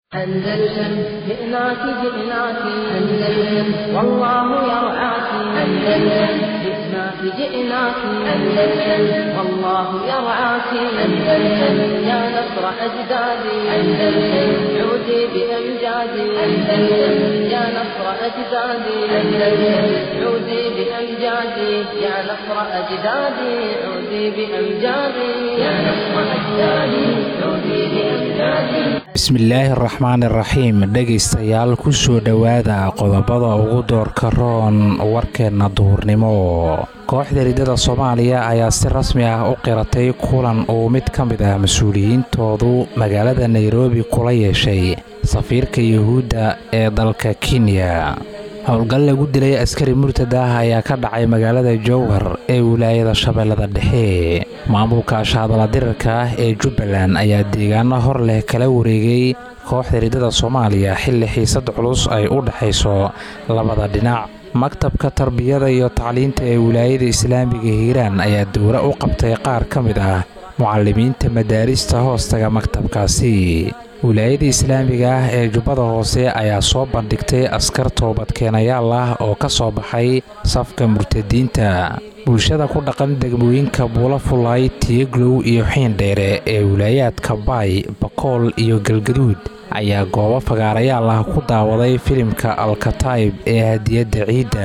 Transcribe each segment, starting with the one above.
أندلسن جئناك جئناك أندلسن والله يرعاك أندلسن جئناك جئناك أندلسن والله يرعاك أندلسن يا نصر أجدادي أندلسن عودي بأمجادي أندلسن يا نصر أجدادي أندلسن عودي بأمجادي يا نصر أجدادي عودي بأمجادي يا نصر أجدادي عودي بأمجادي bismillaahi araxmaan iraxiim dhegaystayaal ku soo dhowaada qodobada ugu doorka roon warkeenna duhurnimo kooxda riddada soomaaliya ayaa si rasmi ah u qiratay kulan uu mid ka mid ah mas-uuliyiintoodu magaalada nairobi kula yeeshay safiirka yuhuudda ee dalka kenya howlgal lagu dilay askari murtad ah ayaa ka dhacay magaalada jowhar ee wilaayada shabeellada dhexe maamulka shaadala dirirka ah ee jubbaland ayaa deegaano hor leh kala wareegay kooxda riddada soomaaliya xilli xiisad culus ay u dhexayso labada dhinac maktabka tarbiyada iyo tacliinta ee wilaayada islaamiga hiiraan ayaa dowra u qabtay qaar ka mid ah mucalimiinta madaarista hoostaga maktabkaasi wilaayada islaamiga ah ee jubbada hoose ayaa soo bandhigtay askar toobadkeenayaal ah oo ka soo baxay safka murtadiinta bulshada ku dhaqan degmooyinka buula fulay tiyeglow iyo xiindheere ee wilaayaadka baay bakool iyo galgaduud ayaa goobo fagaarayaal ah ku daawaday filimka alkataib ee hadiyadda ciidda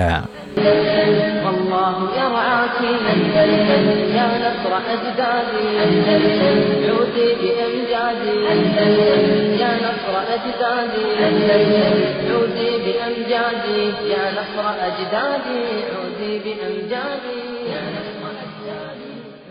والله يرعاك أندلسن يا نصر أجدادي أندلسن عودي بأمجادي أندلسن يا نصر أجدادي أندلسن عودي بأمجادي يا نصر أجدادي عودي بأمجادي يا نصر أجدادي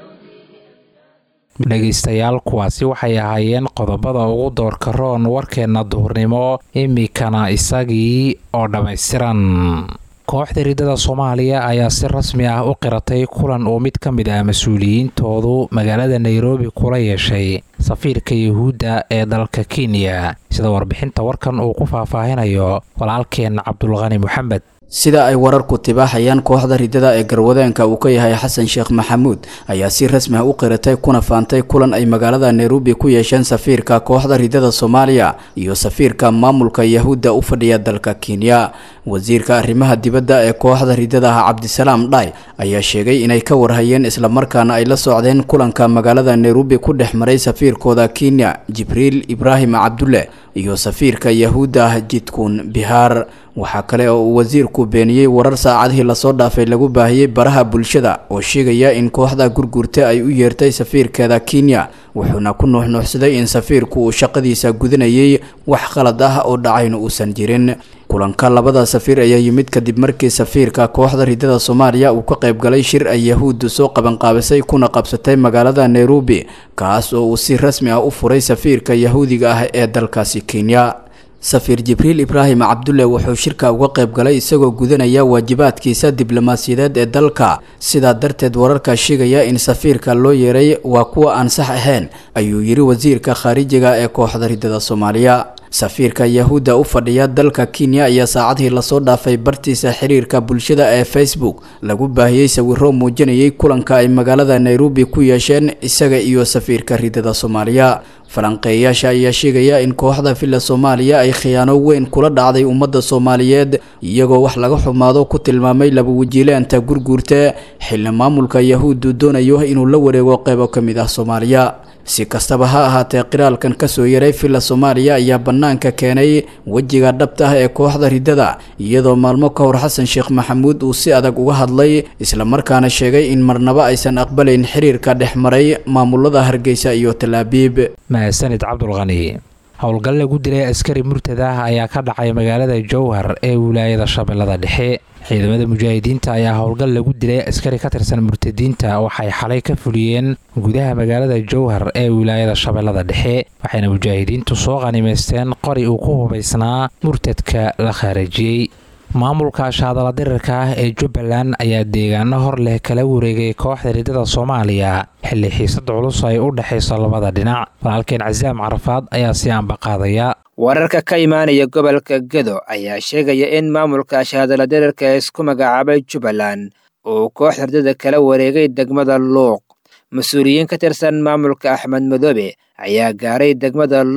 dhegaystayaal kuwaasi waxay ahaayeen qodobada ugu doorka roon warkeenna duhurnimo imikana isagii oo dhammaystiran kooxda riddada soomaaliya ayaa si rasmi ah u qiratay kulan uu mid ka mid ah mas-uuliyiintoodu magaalada nairobi kula yeeshay safiirka yuhuudda ee dalka kenya sida warbixinta warkan uu ku faahfaahinayo walaalkeen cabdulqani moxamed sida ay wararku tibaaxayaan kooxda riddada ee garwadeenka uu ka yahay xasan sheekh maxamuud ayaa si rasmi ah u qiratay kuna faantay kulan ay magaalada nairobi ku yeesheen safiirka kooxda riddada soomaaliya iyo safiirka maamulka yahuudda u fadhiya dalka kenya wasiirka arrimaha dibadda ee kooxda riddada ah cabdisalaam dhaay ayaa sheegay inay ka warhayeen islamarkaana ay la socdeen kulanka magaalada nairobi ku dhex maray safiirkooda kenya jibriil ibraahim cabdulle iyo safiirka yahuudda ah jidkun bihaar waxaa kale oo uu wasiirku beeniyey warar saacadihii lasoo dhaafay lagu baahiyey baraha bulshada oo sheegaya in kooxda gurgurta ay u yeertay safiirkeeda kenya wuxuuna ku nuuxnuuxsaday in safiirku uu shaqadiisa gudanayay wax qalad ah oo dhacayna uusan jirin kulanka labada safiir ayaa yimid kadib markii safiirka kooxda riddada soomaaliya uu ka qayb galay shir ay yahuuddu soo qabanqaabisay kuna qabsatay magaalada nairobi kaas oo uu si rasmi ah u furay safiirka yahuudiga ah ee dalkaasi kenya safiir jibriil ibraahim cabdulle wuxuu shirka uga qayb galay isagoo gudanaya waajibaadkiisa diblomaasiyadeed ee dalka sidaa darteed wararka sheegaya in safiirka loo yeeray waa kuwa aan sax ahayn ayuu yiri wasiirka khaarijiga ee kooxda riddada soomaaliya safiirka yahuudda u fadhiya dalka kenya ayaa saacadihii lasoo dhaafay bartiisa xiriirka bulshada ee facebook lagu baahiyey sawiro muujinayay kulanka ay magaalada nairobi ku yeesheen isaga iyo safiirka riddada soomaaliya falanqeeyayaasha ayaa sheegaya in kooxda villa soomaaliya ay khiyaano weyn kula dhacday ummadda soomaaliyeed iyagoo wax laga xumaado ku tilmaamay laba wajiileanta gurguurta xilli maamulka yahuuddu doonayo inuu la wareego qeybo ka mid ah soomaaliya si kastaba ha ahaatee qiraalkan kasoo yaray villa soomaaliya ayaa bannaanka keenay wejiga dhabta ah ee kooxda riddada iyadoo maalmo ka hor xasan sheekh maxamuud uu si adag uga hadlay islamarkaana sheegay in marnaba aysan aqbalayn xiriirka dhex maray maamulada hargeysa iyo talaabiib mahadsanid cabdulqani howlgal lagu dilay askari murtad ah ayaa ka dhacay magaalada jowhar ee wilaayada shabeellada dhexe ciidamada mujaahidiinta ayaa howlgal lagu dilay askari ka tirsan murtadiinta waxay xalay ka fuliyeen gudaha magaalada jowhar ee wilaayada shabeellada dhexe waxayna mujaahidiintu soo qanimaysteen qori uu ku hubaysnaa murtadka la khaarajiyey maamulka shaadala dirirka ah ee jubbaland ayaa deegaano hor leh kala wareegay kooxda riddada soomaaliya xilli xiisad culus ay u dhexayso labada dhinac walaalkeen casaam carafaad ayaa si aanbaqaadaya wararka ka imaanaya gobolka gedo ayaa sheegaya in maamulka shaadala dirirka ee isku magacaabay jubbaland uu kooxda riddada kala wareegay degmada luuq mas-uuliyiin ka tirsan maamulka axmed madoobe ayaa gaaray degmada luuq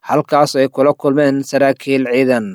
halkaas ay kula kulmeen saraakiil ciidan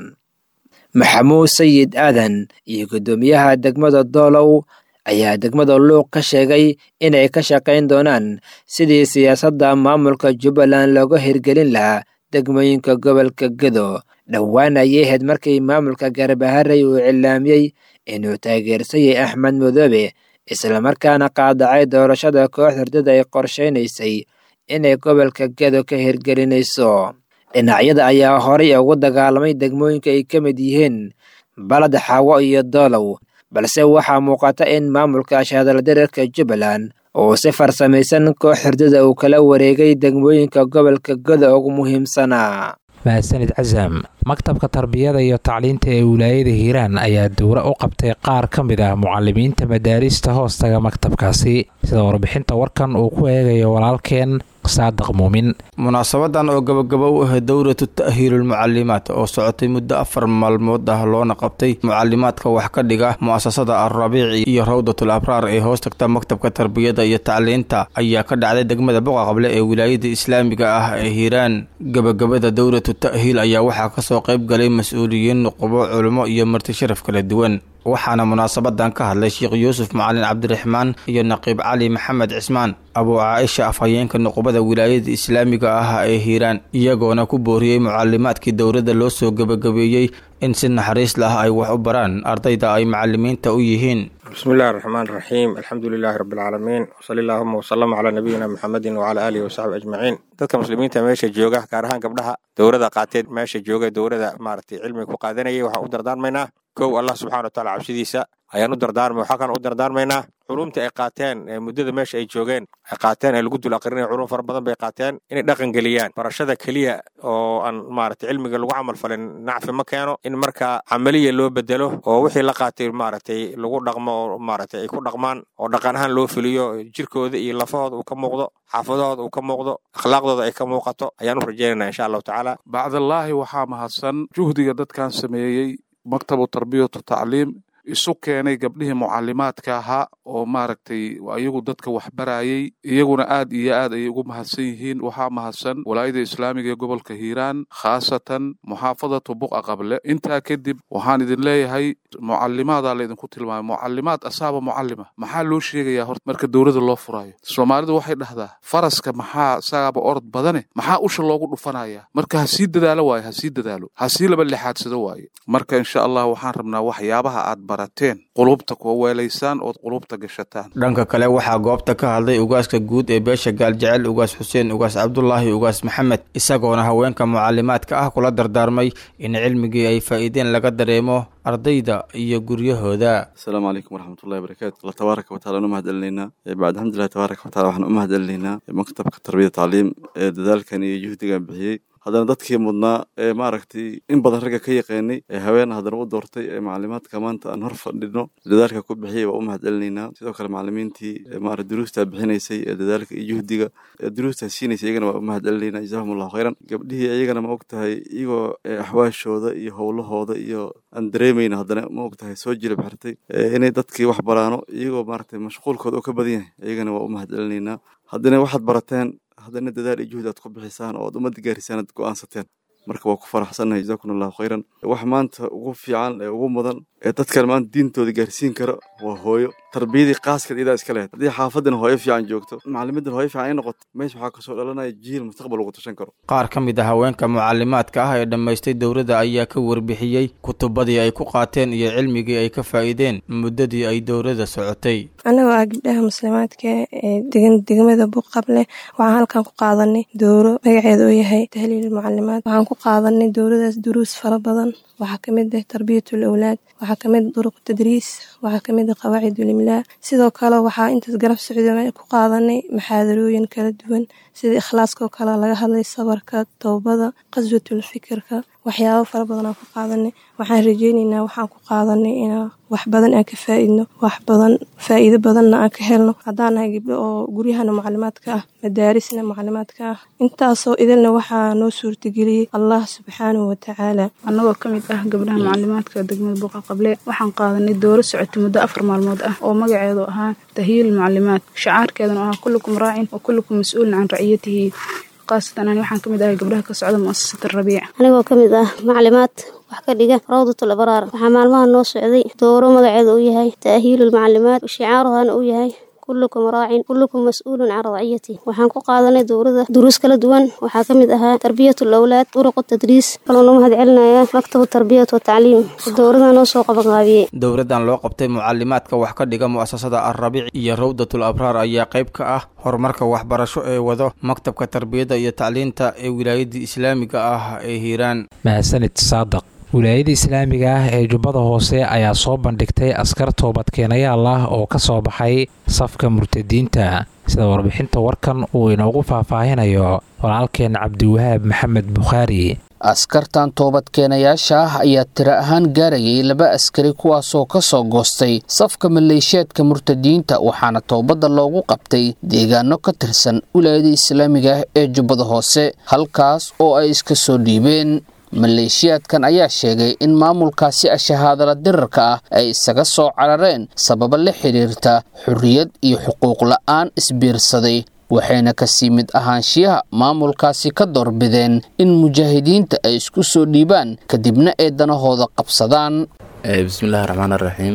maxamuud sayid aadan iyo guddoomiyaha degmada doolow ayaa degmada luuq ka sheegay inay ka shaqayn doonaan sidii siyaasadda maamulka jubbaland looga hirgelin lahaa degmooyinka gobolka gedo dhowaan ayay ahayd markii maamulka garbaharey uu cilaamiyey inuu taageersayay axmed madoobe islamarkaana qaadacay doorashada koox hurdada ay qorshaynaysay inay gobolka gedo ka hirgelinayso dhinacyada ayaa horay ugu dagaalamay degmooyinka ay ka mid yihiin balad xaawo iyo doolow balse waxaa muuqata in maamulka ashahadaldareerka jubbaland uu si farsamaysan koox hurdada uu kala wareegay degmooyinka gobolka gedo ugu muhiimsanaa mahadsanid casam maktabka tarbiyada iyo tacliinta ee wilaayada hiiraan ayaa dowra u qabtay qaar ka mid ah mucalimiinta madaarista hoostaga maktabkaasi sida warbixinta warkan uu ku eegayo walaalkeen saadiq muumin munaasabadan oo gabagabo u ahayd dowratu ta'hiilulmucalimaad oo socotay muddo afar maalmood ah loona qabtay mucalimaadka wax ka dhiga mu'asasada alrabiici iyo rawdatul abraar ee hoos tagta maktabka tarbiyada iyo tacliinta ayaa ka dhacday degmada boqaqable ee wilaayada islaamiga ah ee hiiraan gabagabada dowratu ta'hiil ayaa waxaa kasoo qayb galay mas-uuliyiin nuqubo culimo iyo marti sharaf kala duwan waxaana munaasabadan ka hadlay sheekh yuusuf macalin cabdiraxmaan iyo naqiib cali maxamed cismaan abuu caaisha afhayeenka nuqubada wilaayada islaamiga ah ee hiiraan iyagoona ku booriyey mucalimaadkii dowladda loo soo gebagabeeyey in si naxariis lah ay wax u baraan ardayda ay macalimiinta u yihiin bismillahi raxmaan raxiim alxamdu lilaahi rabbilcaalamiin wsali allaahuma wasalama calaa nabiyina muxamedin wacalaa aalihi wasaxbi ajmaciin dadka muslimiinta meesha jooga gaar ahaan gabdhaha dowrada qaateen meesha jooga dowrada maaragtay cilmiga ku qaadanayay waxaan u dardaarmaynaa kow allah subxana wa taala cabsidiisa ayaan u dardaarmay waxaa kan u dardaarmaynaa culumta ay qaateen muddada meesha ay joogeen ay qaateen ee lagu dul aqrinaya culum fara badan bay qaateen inay dhaqan geliyaan barashada keliya oo aan maaragtay cilmiga lagu camal falin nacfi ma keeno in marka camaliya loo bedelo oo wixii la qaatay maaragtay lagu dhaqmo oo maaragtay ay ku dhaqmaan oo dhaqan ahaan loo fuliyo jirkooda iyo lafahooda uu ka muuqdo xaafadahooda uu ka muuqdo akhlaaqdooda ay ka muuqato ayaan u rajaynayna insha allahu tacaala bacdallaahi waxaa mahadsan juhdiga dadkan sameeyey maktabu tarbiyatu tacliim isu keenay gabdhihii mucalimaadka ahaa oo maaragtay iyagu dadka waxbarayey iyaguna aad iyo aad ayay ugu mahadsan yihiin waxaa mahadsan walaayada islaamiga ee gobolka hiiraan khaasatan muxaafadatu buqa qable intaa kadib waxaan idin leeyahay mucalimaadaa laydinku tilmaamay mucalimaad asaaba mucalima maxaa loo sheegayaa horta marka dowladda loo furaayo soomaalidu waxay dhahdaa faraska maxaa isagaaba orod badane maxaa usha loogu dhufanaya marka ha sii dadaalo waaye ha sii dadaalo ha sii laba lixaadsado waaye marka insha allah waxaan rabnaa waxyaabaha aad barateen qulubta kuwa weelaysaan ood qulubta gashataan dhanka kale waxaa goobta ka hadlay ugaaska guud ee beesha gaaljecel ugaas xuseen ugaas cabdulaahi ugaas maxamed isagoona haweenka mucalimaadka ah kula dardaarmay in cilmigii ay faa'iideen laga dareemo ardayda iyo guryahooda asalaamu calaykum waraxmatullahi wabarakaatu alla tabaaraka wataala anu mahad celinaynaa bacd alxamdulillahi tabaaraka wataala waxaan u mahad celinaynaa maktabka tarbiyada tacliim ee dadaalkan iyo juhdigan bixiyey haddana dadkii mudnaa ee maaragtay in badan ragga ka yaqaanay ee haween haddana u doortay ee macalimaadka maanta aan hor fadhino dadaalka ku bixiyay waa u mahad celinaynaa sidoo kale macalimiintii maara duruustaa bixinaysay ee dadaalka iyo juhdiga ee duruustaa siinaysay iyagana waa u mahad celinaynaa jazaahum allahu khayran gabdhihii iyagana ma og tahay iyagoo axwaashooda iyo howlahooda iyo aan dareemayna haddana ma og tahay soo jilib xirtay inay dadkii wax baraano iyagoo maaragtay mashquulkooda oo ka badan yahay iyagana waa u mahad celinaynaa haddana waxaad barateen haddana dadaal iyo juhdi aad ku bixisaan oo aad ummadda gaarisaan aad go'aansateen marka waa ku faraxsannahay jazakum allahu khayran wax maanta ugu fiican ee ugu mudan ee dadkan maanta diintooda gaarsiin kara waa hooyo tarbiyadii qaaskeed iyadaa iska lehed haddii xaafadan hooyo fiican joogto macalimidan hooyo fiican ay noqoto meesha waxaa kasoo dhalanaya jiil mustaqbal ugu tashan karo qaar ka mid ah haweenka mucalimaadka ah ee dhammaystay dowladda ayaa ka warbixiyey kutubadii ay ku qaateen iyo cilmigii ay ka faa'iideen muddadii ay dowladda socotay anagoo ah gabdhaha muslimaadka ee degan degmada buqable waxaan halkan ku qaadanay dowro magaceeda oo yahay tahliil mucalimaad waxaan ku qaadanay dowladaas duruus fara badan waxaa kamid ah tarbiyatul awlaad waxaa kamid ah duruq tadriis waxaa kamid ah qawaacidul imlaa sidoo kale waxaa intaas garab socda ku qaadanay maxaadarooyin kala duwan sida ikhlaaskoo kale laga hadlay sabarka towbada qaswatul fikirka waxyaabo fara badan aan ku qaadanay waxaan rajeyneynaa waxaan ku qaadanay inaa wax badan aan ka faa'iidno wax badan faa'iido badanna aan ka helno haddaan nahay gabdho oo guryahana mucalimaadka ah madaarisna mucalimaadka ah intaasoo idilna waxaa noo suurtageliyey allah subxaanahu watacaala annagoo ka mid ah gabdhaha mucalimaadka degmada buuqa qable waxaan qaadanay dooro socotay muddo afar maalmood ah oo magaceedu ahaa tahyiil mucalimaad shacaarkeeduna ahaa kullukum raacin wa kullukum mas-uulin can raciyatihi khaasatan ani waxaan kamid ahay gabdhaha ka socda muasasat rabiic anigoo ka mid ah maclimaad wax ka dhiga rawdatul abraar waxaa maalmaha noo socday dooro magaceeda uu yahay ta'hiilul maclimaad shicaaruhana uu yahay kullukum raacin kullukum mas-uulun can raciyati waxaan ku qaadanay dowrada duruus kala duwan waxaa ka mid ahaa tarbiyatul awlaad uruqu tadriis kaloona mahad celinayaa maktabu tarbiyat wa tacliim dowrada noo soo qabanqaabiyey dowladdan loo qabtay mucalimaadka wax ka dhiga mu'asasada alrabiic iyo rawdatul abraar ayaa qayb ka ah horumarka waxbarasho ee wado maktabka tarbiyadda iyo tacliinta ee wilaayadda islaamiga ah ee hiiraan mahadsanid saadaq wilaayada islaamiga ah ee jubbada hoose ayaa soo bandhigtay askar toobadkeenayaal ah oo ka soo baxay safka murtadiinta sida warbixinta warkan uu inoogu faahfaahinayo walaalkeen cabdiwahaab maxamed bukhaari askartan toobadkeenayaasha ah ayaa tiro ahaan gaarayay laba askari kuwaasoo ka soo goostay safka maleeshiyaadka murtadiinta waxaana toobadda loogu qabtay deegaano ka tirsan wilaayada islaamiga ah ee jubbada hoose halkaas oo ay iska soo dhiibeen maleeshiyaadkan ayaa sheegay in maamulkaasi ashahaadala dirarka ah ay isaga soo carareen sababo la xidhiirta xorriyad iyo xuquuq la'aan isbiirsaday waxayna kasii mid ahaanshiyaha maamulkaasi ka doorbideen in mujaahidiinta ay isku soo dhiibaan kadibna ay danahooda qabsadaan bismillahi raxmaan araxiim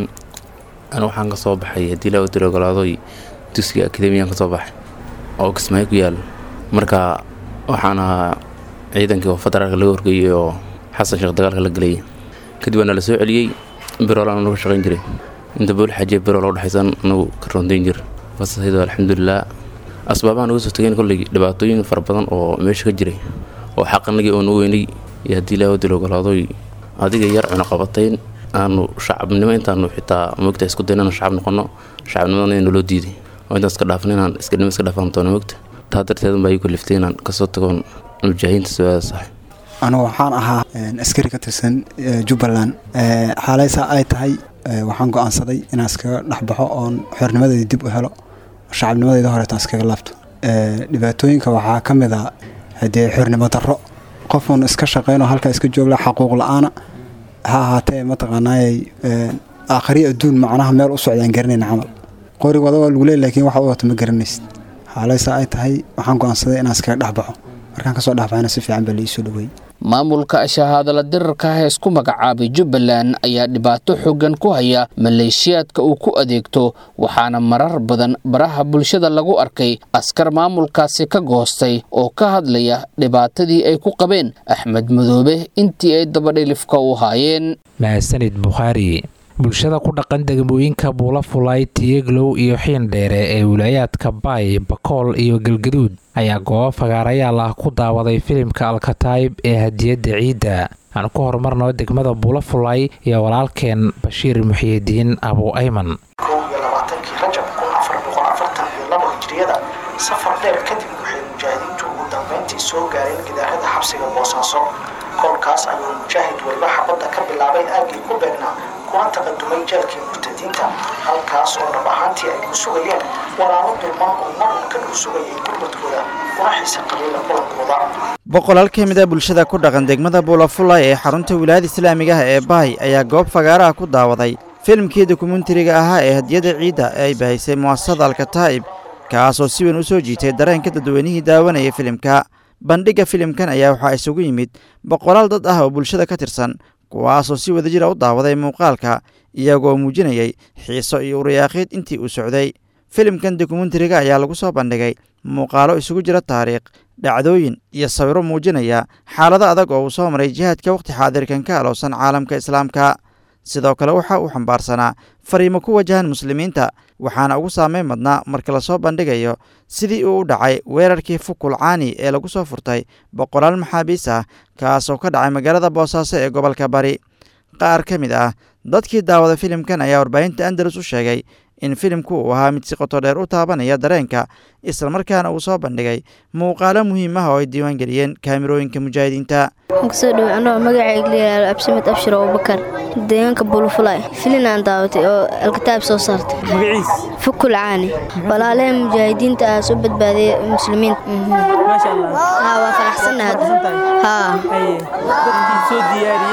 anu waxaan ka soo baxay haddii laa tiri ogolaadoy dugsiga akademiyan ka soo baxay oo kismaayo ku yaal marka waxaan ahaa ciidankii oo federaalka laga horgeeyey oo xasan sheekh dagaalka la gelayay kadib waana la soo celiyey birool aan nagu shaqayn jiray inta bool xajiya birool oo dhexaysan anagu ka rondayn jir basaydo alxamdulilah asbaabaha nagu soo tageen kolley dhibaatooyin fara badan oo meesha ka jiray oo xaqanagii oo nu weynay iyo haddii ilaahu dil ogolaadoy adiga yar cunaqabatayn aanu shacabnimo intaanu xitaa moogta isku dayn inaan shacab noqono shacabnimadana naloo diiday oo intaan iska dhaafan inaan iskanimo iska dhaafan doono moogta taa darteed unbaa ii kaliftay inaan kasoo tagoon mujaahidiinta soosax anu waxaan ahaa askari ka tirsan jubbaland xaalaysa ay tahay waxaan go-aansaday inaan iskaga dhexbaxo oon xornimadeeda dib u helo shacabnimadeyda horeetaan iskaga laabto dhibaatooyinka waxaa ka mid a hadee xornimo darro qofuun iska shaqeynoo halkaa iska joogla xaquuq la-aana ha ahaatee mataqaanaayay aakhari adduun macnaha meel u socdaan garanayna camal qorig wada waa lagu leey laakiin waxa u wato ma garanaysid xaalaysa ay tahay waxaan go-aansaday inaan iskaga dhexbaxo markaan kasoo dhexbaxayna si fiican baa laii soo dhaweeyey maamulka ashahaadala dirarka ah ee isku magacaabay jubbaland ayaa dhibaato xooggan ku haya maleeshiyaadka uu ku adeegto waxaana marar badan baraha bulshada lagu arkay askar maamulkaasi ka goostay oo ka hadlaya dhibaatadii ay ku qabeen axmed madoobe intii ay dabadhilifka u haayeen mahadsanid bukhaari bulshada ku dhaqan degmooyinka buula fulay tiyeglow iyo xiindheere ee wilaayaadka baay bakool iyo galgaduud ayaa goobo fagaarayaal ah ku daawaday filimka alkataib ee hadiyadda ciidda aan ku horumarno degmada buula fulay iyo walaalkeen bashiir muxiyidiin abu ayman kow iyo labaatankii rajab kun afar boqol afartan iyo labo hijriyada safar dheer kadib waxay mujaahidiintu ugu dambeyntii soo gaareen gidaarada xabsiga boosaaso kolkaas ayuu mujaahid weliba xabadda ka bilaabay aaggii ku beegnaa kuna taqadumay jeelkii murtadiinta halkaas oo dhab ahaantii ay ku sugayeen walaalo dulman oo marun ka dhul sugayay gurmadkooda kuna xiisa qabiila kulankooda boqolaal ka mid a bulshada ku dhaqan degmada buulafulay ee xarunta wilaayada islaamiga ah ee bahay ayaa goob fagaaraha ku daawaday filimkii dokumentariga ahaa ee hadiyada ciidda ee ay bahaysay mu'asasada alkataa'ib kaasoo si weyn u soo jiitay dareenka dadweynihii daawanaya filimka bandhigga filimkan ayaa waxaa isugu yimid boqolaal dad ah oo bulshada ka tirsan kuwaasoo si wadajira u daawaday muuqaalka iyagoo muujinayay xiiso iyo uriyaaqiid intii uu socday filimkan dokumentariga ayaa lagu soo bandhigay muuqaalo isugu jira taariikh dhacdooyin iyo sawiro muujinaya xaalado adag oo uu soo maray jihaadka wakhti xaadirkan ka alowsan caalamka islaamka sidoo kale waxa uu xambaarsanaa fariimo ku wajahan muslimiinta waxaana ugu saameyn madnaa marka lasoo bandhigayo sidii uu u dhacay weerarkii fukul caani ee lagu soo furtay boqolaal maxaabiis ah kaasoo ka dhacay magaalada boosaaso ee gobolka bari qaar ka mid ah dadkii daawada filimkan ayaa warbaahinta andalus u sheegay in filimku uu ahaa mid si qoto dheer u taabanaya dareenka islamarkaana uu soo bandhigay muuqaalo muhiim ah oo ay diiwaan geliyeen kaamirooyinka mujaahidiinta waxaan kusoo dhawey anoo magacayga layihaahdo absimed abshir abubakar deegaanka bulufulay filin aan daawatay oo alkitaab soo saartay magaciis fukul caani walaalaha mujaahidiinta ah soo badbaadaya muslimiinta maasha allah haa waa faraxsannahay haa dadkii soo diyaariyey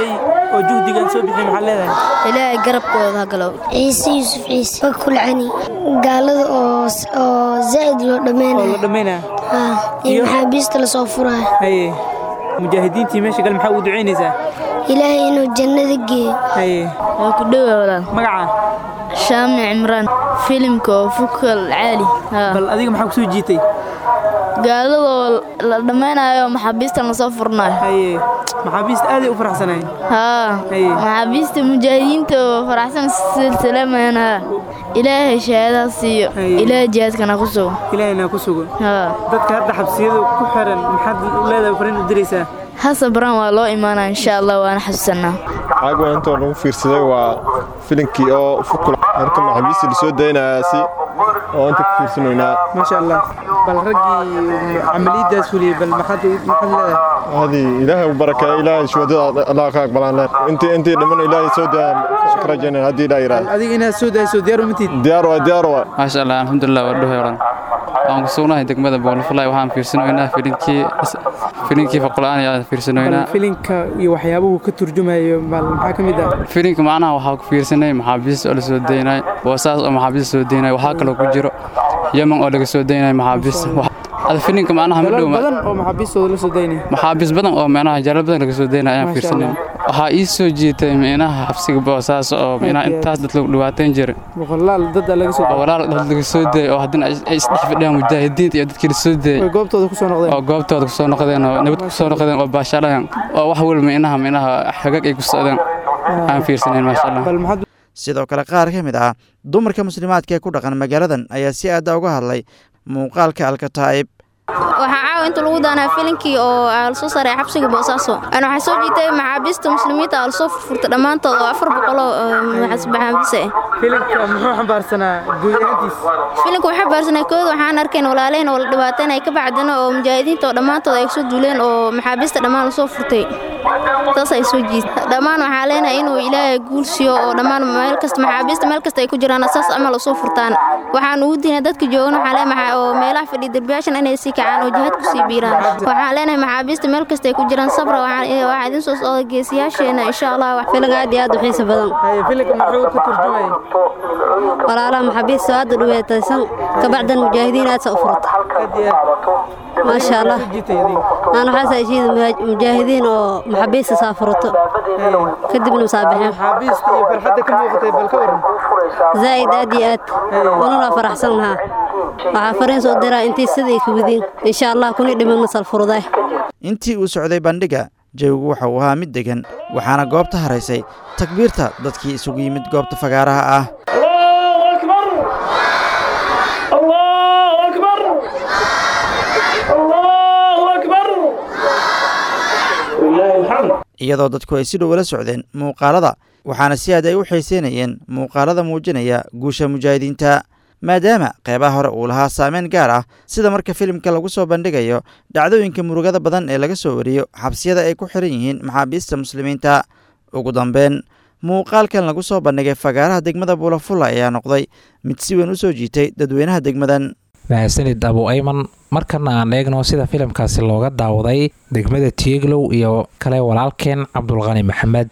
oo juhdigan soo bixiyay maxaa leedahay ilaahay garabkooda ha galow ciise yuusuf ciise bakulcani gaalada oo oo zaa'id loo dhammaynayo oo la dhammaynaya iyo maxaabiista lasoo furayo haye mujaahidiintii meesha gal maxaa ugu ducaynaysaa ilaahay inuu jannada geeyo haye waa ku dhowa walaal magaca shaamni cimraan filimka oo fukal caali bal adiga maxaa kusoo jiitay gaaladoo la dhammaynayo maxaabiistan lasoo furnayo haye maxaabiista aaday u faraxsanayn haa maxaabiista mujaahidiinta oo faraxsan silsilamayaan haa ilaahay shahaadaha siiyo ilaahay jihaadkana ku sugo ilaahayna ku sugo haa dadka hadda xabsiyada ku xiran maxaad leedahay fariin u diraysaa hasabraan waa loo imaanaa insha allah waana xasuusanaa caaga intoo lagu fiirsaday waa filinkii oo fukul marka maxaabiista lasoo daynayaasi oo inta ku fiirsanaynaa maasha allah bal raggii camaliyadaas fuliyey bal maxaad maxaad leedahay hadi ilaahay u barakeeyo ilaahay shuhadada allah ka aqbalaan leen intii intii dhiman ilaahay soo daya ka rajaynayna haddii ilaa yidhaahdo adiga inaad soo dayso diyaar uma tiid diyaar waa diyaar waa maasha allah alxamdulilah waa dhuhay oran waan ku sugnahay degmada boolfulay waxaan fiirsanaynaa filinkii filinkii faqul-aan ayaan fiirsanaynaa filinka iyo waxyaabuhu ka turjumayo bal maxaa ka mid ah filinka macnaha waxaa ku fiirsanay maxaabiista oo la soo daynay boosaas oo maxaabiista soo daynay waxaa kaloo ku jiro yemen oo laga soo daynay maxaabiista ada filinka macnaha ma dhow badan oo maxaabiistooda la soo daynay maxaabiis badan oo micnaha jalal badan laga soo daynay ayaan fiirsanay waxaa ii soo jiitay micnaha xabsiga boosaas oo micnaha intaas dad lagu dhibaateyn jiray boqolaal dad laga soo walaal dad laga soo dayay oo haddana ay isdhex fadhiyaan mujaahidiinta iyo dadkii la soo dayay goobtooda ku soo noqdeen oo goobtooda ku soo noqdeen oo nabad ku soo noqdeen oo baashaalayaan oo wax walba micnaha micnaha xagag ay ku socdeen aan fiirsanayn maasha allah sidoo kale qaar ka mid ah dumarka muslimaadka ee ku dhaqan magaaladan ayaa si aada uga hadlay muuqaalka alkataa'ib waxaa caawa inta lagu daanaa filinkii oo lasoo saaray xabsiga boosaaso ana waxaa soo jiitay maxaabiista muslimiinta aa lasoo furfurta dhammaantood oo afar boqoloo maxaabiis ah filinka muxuu xambaarsanaa guud ahaantiis filinka waxaa xambaarsanaa kooda waxaan arkeen walaalehen oo la dhibaateynaya ka bacdina oo mujaahidiinta oo dhammaantood ay soo duuleen oo maxaabiista dhammaan lasoo furtay taas ay soo jiita dhammaan waxaa leenahay inuu ilaahay guul siiyo oo dhammaan meel kasta maxaabiista meel kasta ay ku jiraan saas amal usoo furtaan waxaan ugu diinay dadka joogan waxaa leenahay oo meelaha fadhiya derbiyaashan inay sii kacaan oo jihaad ku sii biiraan waxaan leenahay maxaabiista meel kasta ay ku jiraan sabra waxaa idin soo socda geesiyaasheena insha allah filinka aad iyo aad u xiisa badan filinka muxuu ka turjumaya walaalaha maxaabiista aad u dhibaataysan kabacdan mujaahidiin aad sa u furata maasha allah aan waxaas heshiida mujaahidiin oo maxaabiista saa furato kadibna masaabaxeen maxaabiista iyo farxadda ka muuqatay bal ka waran zaa'id aad iyo aad wanuna faraxsan lahaa waxaa fariin soo diraa intii siday ka wadiin insha allah kuni dhimanna salfuruday intii uu socday bandhiga jawigu waxa uu ahaa mid degan waxaana goobta haraysay takbiirta dadkii isugu yimid goobta fagaaraha ah iyadoo dadku ay si dhow la socdeen muuqaalada waxaana si aad ay u xiiseynayeen muuqaalada muujinaya guusha mujaahidiinta maadaama qeybaha hore uu lahaa saameyn gaar ah sida marka filimka lagu soo bandhigayo dhacdooyinka murugada badan ee laga soo wariyo xabsiyada ay ku xiran yihiin maxaabiista muslimiinta ugu dambeyn muuqaalkan lagu soo bandhigay fagaaraha degmada buulafulla ayaa noqday mid si weyn u soo jiitay dadweynaha degmadan mahadsanid abu ayman markana aan eegno sida filimkaasi looga daawaday degmada tieglow iyo kale walaalkeen cabdulqani maxamed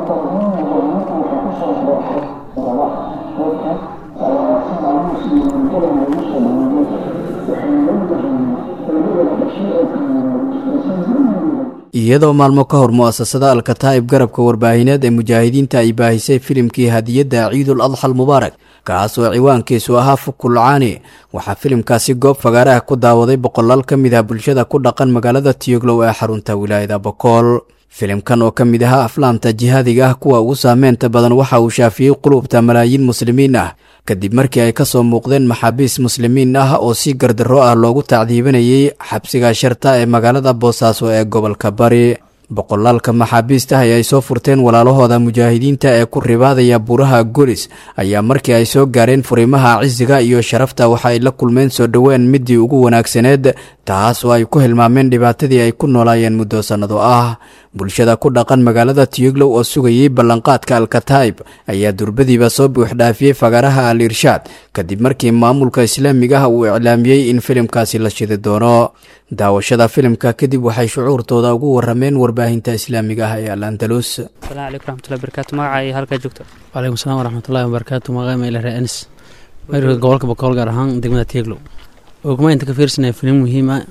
iyadoo maalmo ka hor mu'asasada alkataa'ib garabka warbaahineed ee mujaahidiinta ay baahisay filimkii hadiyadda ciidul adxa almubaarak kaas oo ciwaankiisu ahaa fukulcaani waxaa filimkaasi goob fagaaraha ku daawaday boqolaal ka mid ah bulshada ku dhaqan magaalada tiyoglow ee xarunta wilaayada bokool filimkan oo ka mid ahaa aflaamta jihaadiga ah kuwa ugu saameynta badan waxa uu shaafiyey qulubta malaayiin muslimiin ah kadib markii ay ka soo muuqdeen maxaabiis muslimiin ah oo si gardarro ah loogu tacdiibinayay xabsiga sharta ee magaalada boosaaso ee gobolka bari boqolaalka maxaabiista ay ay soo furteen walaalahooda mujaahidiinta ee ku ribaadaya buuraha golis ayaa markii ay soo gaareen furimaha cisiga iyo sharafta waxa ay la kulmeen soo dhoween midii ugu wanaagsaneed taas oo ay ku hilmaameen dhibaatadii ay ku noolaayeen muddo sannado ah bulshada ku dhaqan magaalada tiyuglow oo sugayay ballanqaadka alkataib ayaa durbadiiba soo buuxdhaafiyey fagaraha al irshaad kadib markii maamulka islaamiga ah uu iclaamiyey in filimkaasi la shidi doono daawashada filimka kadib waxay shucuurtooda ugu warameen warbaahinta islaamiga ah ee al andalus asalaamu calaykum raxmatullahi barakaatu magacay halkaa joogto waalaikum salaam waraxmatullahi wabarakaatu magacay maila ree anis mayrka gobolka bokool gaar ahaan degmada tieglow ogma inta ka fiirsanaya filim muhiim ah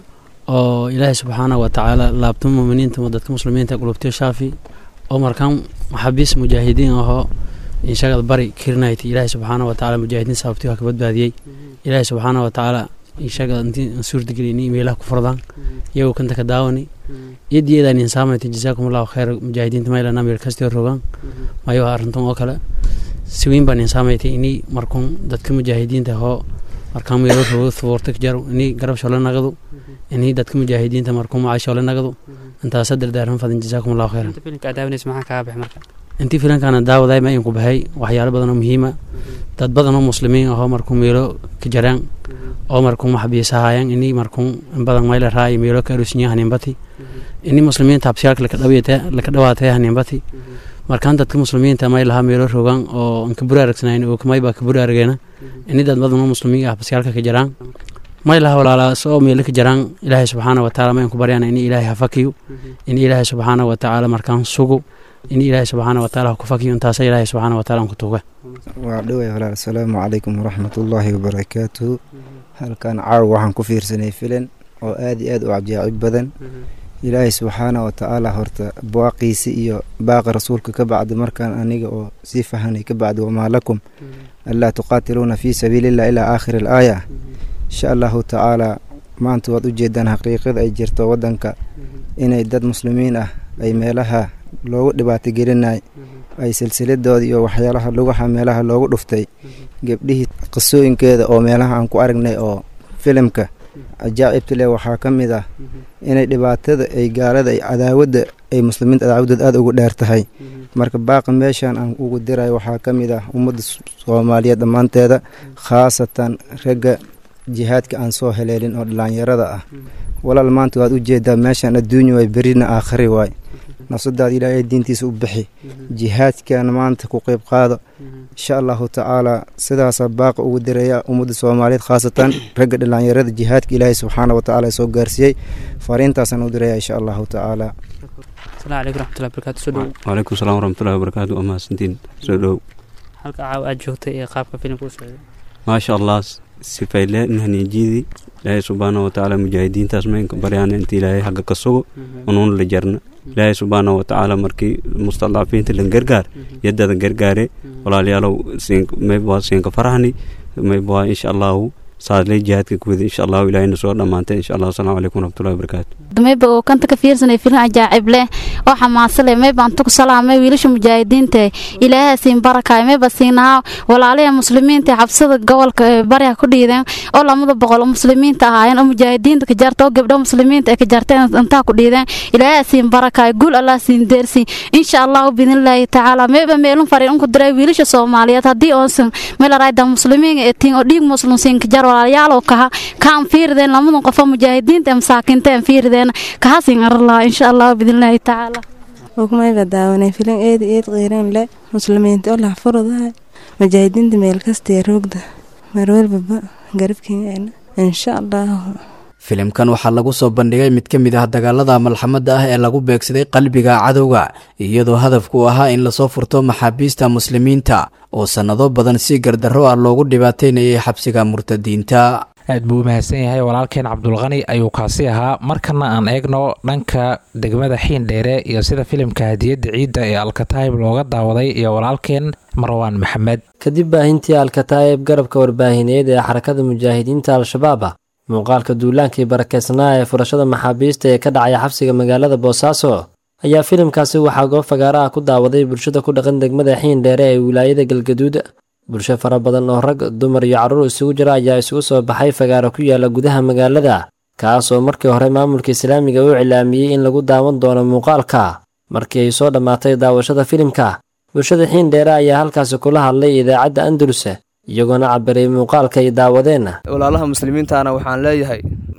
oo ilaahay subxaanahu watacaala laabtamo muminiinta oo dadka muslimiinta qulubtiyo shaafi oo markaan maxaabiis mujaahidiin ahoo inshagad bari kirnayt ilaahay subxaanahu watacaala mujaahidiin saabtiyo ka badbaadiyey ilaahay subxaanahu watacaala inshagad intii suurtagelini meelaha ku furdaan iyagoo kanta ka daawani iyadiyadan insaamayta jazaakum allahu khayr mujaahidiinta maylana meel kastio rogaan mayo arrintan oo kale si weyn baan insaamaytay ini markuun dadka mujaahidiinta hoo markaan meelo rogo thuurta ka jaro ini garab shole nagadu ini dadka mujaahidiinta markuun macay shole nagadu intaasa dardaaran fadan jazaakum allahu khayran filimka daawanaysa maxaa kaga baxay marka intii filankaana daawaday ma inku baxay waxyaalo badan oo muhiima dad badan oo muslimiin ahoo markuu meelo ka jaraan oo markuu maxbiisahayaan ini markuu in badan mayla raay meelo ka arusinyaa haniinbati ini muslimiinta habsiyaalka laka dhawaatay haniinbati markaan dadka muslimiinta may lahaa meelo rogaan oo aan ka buraaragsanayn oo kamay baa ka buraarageena ini dad badan oo muslimiin ah habsiyaalka ka jaraan may laha walaalaas oo meelo ka jaraan ilaahay subxaana watacaala ma inku baryaan ini ilaahay ha fakiyo ini ilaahay subxaana watacaala markaan sugo in ilaahay subxaana wataala ku fakiyo intaasa ilaahay subxaana wataala aan ku tuuga waa dhoway walaal asalaamu calaykum waraxmatullaahi wabarakaatuhu halkan caaw waxaan ku fiirsanay filan oo aad iyo aad u cajaacib badan ilaahay subxaana watacaala horta baaqiisi iyo baaqa rasuulka ka bacdi markaan aniga oo sii fahanay ka bacdi wamaa lakum anlaa tuqaatiluuna fii sabiilillah ilaa aakhiri alaaya insha allahu tacaala maanta waad ujeedaan xaqiiqada ay jirto waddanka inay dad muslimiin ah ay meelaha loogu dhibaato gelinay ay silsiladooda iyo waxyaalaha lugaha meelaha loogu dhuftay gebdhihii qisooyinkeeda oo meelaha aan ku aragnay oo filimka ajaacibta leh waxaa ka mid ah inay dhibaatada ay gaalada ay cadaawadda ay muslimiinta cadaawadooda aada ugu dheer tahay marka baaqa meeshan aan ugu diray waxaa ka mid ah ummadda soomaaliyeed dhammaanteeda khaasatan ragga jihaadka aan soo heleelin oo dhalinyarada ah walaal maanta waad u jeedaa meeshan adduunya waay berina aakhari waay nafsadaada ilaahay diintiisa u bixi jihaadkan maanta ku qeyb qaado insha allahu tacaala sidaasaa baaqa ugu diraya ummadda soomaaliyeed khaasatan ragga dhalinyarada jihaadka ilaahay subxaana watacaala soo gaarsiiyey fariintaasaan u diraya insha allahu tacaala asalaamu calaykum raxmatullahi barakaatu soo dhow waalaikum salaam waraxmatullahi wabarakaatu waa mahadsantiin soo dhow halka caaw aad joogtay ee qaabka filimka u socday maasha allah sifayle nahniijidii ilaahay subxaana watacaala mujaahidiintaas maynka baryaan inta ilaahay xagga ka sugo unuun la jarna ilaahay subxaana watacaala markii mustadcafiinta lan gargaar yadada gargaare walaalayaalow maybwaa siinka farahni maybwaa insha allahu saadley jihaadka kuwada insha allahu ilaahayna soo dhammaantay insha allah asalaamu calaykum waraxmatullahi wabarakaatu mayba oo kanta ka fiirsanay filin ajaacib leh oo xamaasa leh mayba anta ku salaamay wiilasha mujaahidiinta ilaahay siin barakaay mayba siinaa walaalaha muslimiinta xabsada gobolka bariga ku dhiideen oo lamada boqol oo muslimiinta ahaayeen oo mujaahidiinta ka jarta oo gabdho muslimiinta ay ka jarteen intaa ku dhiideen ilaahay siin barakaay guul allah siin deersi insha allahu biidnillaahi tacaala mayba meelun fariin unku diray wiilasha soomaaliyeed haddii oonsan meelarayda muslimiin ee tiin oo dhiig muslim siin ka jar walaalayaalow kaha kaan fiirideen lamadan qofo mujaahidiinta ee masaakiinta aan fiirideen kahasin arlaa insha allah biidnillaahi tacaala ukumayba daawanay filan eed eed qiiran le muslimiinta oo laxfurudahay mujaahidiinta meel kastee roogda marwalbaba garabkeena insha allah filimkan waxaa lagu soo bandhigay mid ka mid ah dagaalada malxamadda ah ee lagu beegsaday qalbiga cadowga iyadoo hadafku ahaa in lasoo furto maxaabiista muslimiinta oo sannado badan si gardarro ah loogu dhibaataynayay xabsiga murtadiinta aad buu u mahadsan yahay walaalkeen cabdulqani ayuu kaasi ahaa markana aan eegno dhanka degmada xiindheere iyo sida filimka hadiyadda ciidda ee alkataayib looga daawaday iyo walaalkeen marwaan maxamed kadib baahintii alkataayib garabka warbaahineed ee xarakada mujaahidiinta al-shabaab ah muuqaalka duulaankii barakeysnaa ee furashada maxaabiista ee ka dhacaya xabsiga magaalada boosaaso ayaa filimkaasi waxaa goob fagaara ah ku daawaday bulshada ku dhaqan degmada xiindheere ee wilaayada galgaduud bulsho fara badan oo rag dumar iyo carruur isugu jira ayaa isugu soo baxay fagaaro ku yaala gudaha magaalada kaas oo markii hore maamulka islaamiga u cilaamiyey in lagu daawan doono muuqaalka markii ay soo dhammaatay daawashada filimka bulshada xiindheere ayaa halkaasi kula hadlay idaacadda andalus iyagoona cabiray muuqaalka ay daawadeen walaalaha muslimiintaana waxaan leeyahay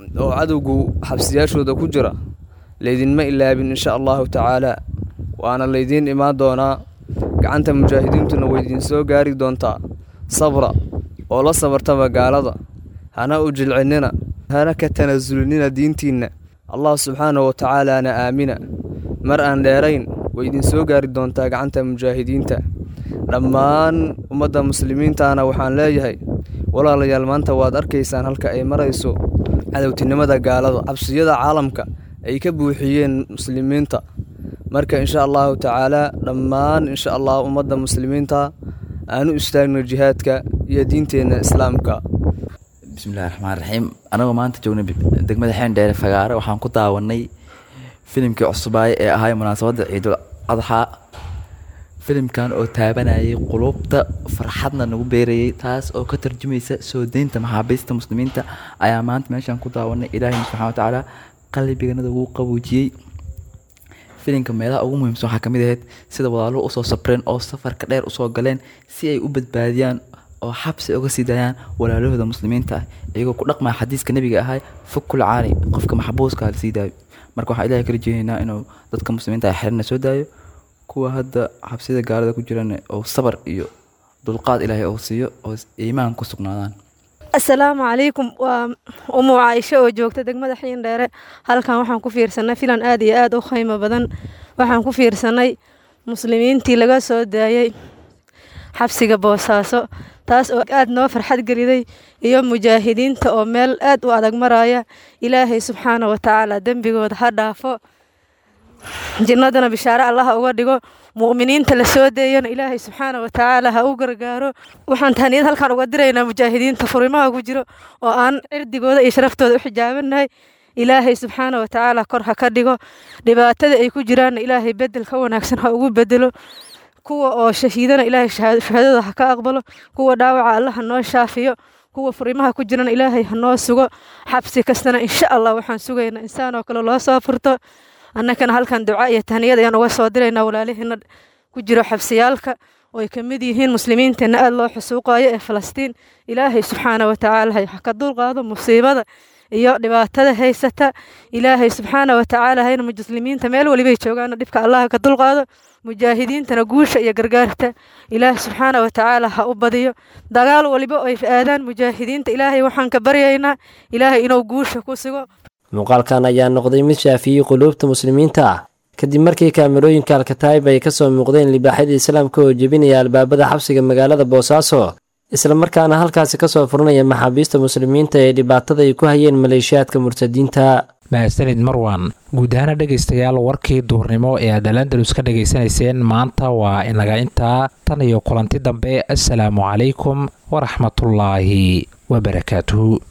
oo cadowgu xabsiyaashooda ku jira laydinma ilaabin insha allahu tacaalaa waana laydiin imaan doonaa gacanta mujaahidiintuna waydiin soo gaari doontaa sabra oo la sabartaba gaalada hana u jilcinnina hana ka tanasulinina diintiinna allah subxaanahu wa tacaalaana aamina mar aan dheerayn waydiin soo gaari doontaa gacanta mujaahidiinta dhammaan ummadda muslimiintaana waxaan leeyahay walaalayaal maanta waad arkaysaan halka ay marayso cadowtinimada gaalada cabsiyada caalamka ay ka buuxiyeen muslimiinta marka insha allahu tacaalaa dhammaan insha allah ummadda muslimiinta aanu istaagno jihaadka iyo diinteenna islaamka bismillahi raxmaan raxiim anagoo maanta joogna degmada xeendheere fagaare waxaan ku daawanay filimkii cusubaaye ee ahay munaasabadda ciidul adxaa filimkan oo taabanayay qulubta farxadna nagu beerayay taas oo ka tarjumaysa soo deynta maxaabiista muslimiinta ayaa maanta meeshaan ku daawanay ilaahina subxana wa tacaala qalbiganada wuu qaboojiyey filimka meelaha ugu muhiimsan waxaa kamid ahayd sida walaaluhu usoo sabreen oo safarka dheer usoo galeen si ay u badbaadiyaan oo xabsi uga sii daayaan walaalahooda muslimiinta ah iyagoo ku dhaqmaya xadiiska nebiga ahay fukul caani qofka maxbuuska la sii daayo marka waxaa ilahay kala jeedaynaa inuu dadka muslimiinta ah xirina soo daayo kuwa hadda xabsida gaalada ku jiran oo sabar iyo dulqaad ilaahay oo siiyo oo iimaan ku sugnaadaan asalaamu calaykum waa umu caaisho oo joogta degmada xiindheere halkan waxaan ku fiirsanay filan aad iyo aad u qiimo badan waxaan ku fiirsanay muslimiintii laga soo daayey xabsiga boosaaso taas oo aad noo farxad geliday iyo mujaahidiinta oo meel aad u adag maraya ilaahay subxaana wa tacaala dembigooda ha dhaafo jinnadana bishaare allaha uga dhigo mu'miniinta la soo deeyana ilaahay subxaana wa tacaala ha u gargaaro waxaan tahniyad halkaan uga diraynaa mujaahidiinta furimaha ku jiro oo aan cirdigooda iyo sharaftooda u xijaabanahay ilaahay subxaana wa tacaala kor ha ka dhigo dhibaatada ay ku jiraanna ilaahay bedel ka wanaagsan ha ugu bedelo kuwa oo shahiidana ilaahay shahaadada ha ka aqbalo kuwa dhaawaca alla ha noo shaafiyo kuwa furimaha ku jirana ilaahay ha noo sugo xabsi kastana insha allah waxaan sugaynaa insaan oo kale loo soo furto annakana halkan duca iyo tahniyad ayaan uga soo diraynaa walaalihiina ku jiro xabsiyaalka oo ay ka mid yihiin muslimiinteenna aada loo xusuuqayo ee falastiin ilaahay subxaana wa tacaala ha ka dulqaado musiibada iyo dhibaatada haysata ilaahay subxaana wa tacaala hayna muslimiinta meel walibay joogaana dhibka allah ka dulqaado mujaahidiintana guusha iyo gargaarta ilaah subxaana wa tacaala ha u badiyo dagaal waliba ay aadaan mujaahidiinta ilaahay waxaan ka baryaynaa ilaahay inuu guusha ku sugo muuqaalkan ayaa noqday mid shaafiyey quluubta muslimiinta ah kadib markii kaamirooyinka alkataayib ay ka soo muuqdeen libaaxyada islaamka oo jebinaya albaabada xabsiga magaalada boosaaso islamarkaana halkaasi kasoo furanaya maxaabiista muslimiinta ee dhibaatada ay ku hayeen maleeshiyaadka murtadiinta mahadsanid marwan guud ahaana dhegaystayaal warkii duurnimo ee aad alandalus ka dhegaysanayseen maanta waa inaga intaa tan iyo kulanti dambe assalaamu calaykum waraxmatullaahi wabarakaatuhu